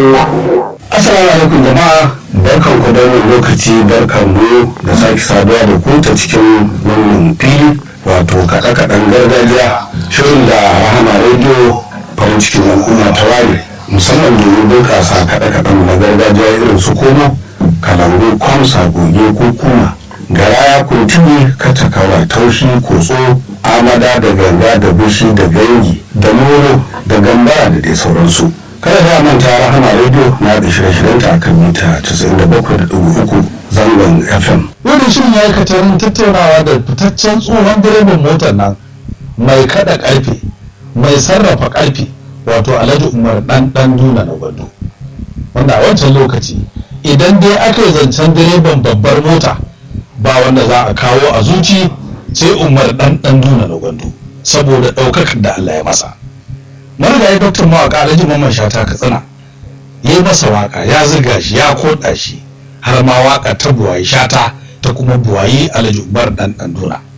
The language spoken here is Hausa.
Assalamu alaikum jama'a barkan ku da wannan lokaci barkan mu da sake saduwa da ku ta cikin wannan fili wato kaɗe-kaɗen gargajiya shirin da rahama rediyo farin cikin al'umma ta ware musamman domin bunƙasa kaɗe-kaɗen na gargajiya irin su komo kalangu kwamsa goge ko kuma garaya kuntini katakawa taushi kotso amada da ganga da bishi da gangi da moro da gambara da dai sauransu kada da manta rahama rediyo na da shirye-shiryenta a kan mita 97.3 zangon fm Wani shirin ya yi katarin tattaunawa da fitaccen tsohon direban motar nan mai kada karfe mai sarrafa karfe wato alhaji umar dan dan duna na gwado wanda a wancan lokaci idan dai aka yi zancen direban babbar mota ba wanda za a kawo a zuci sai umar dan dan duna na gwado saboda ɗaukakar da Allah ya masa marigayi doktor mawaka alhaji mamman shata katsina ya yi masa waka ya ziga shi ya koda shi har ma waka ta buwayi shata ta kuma buwayi alhaji umar dan dan duna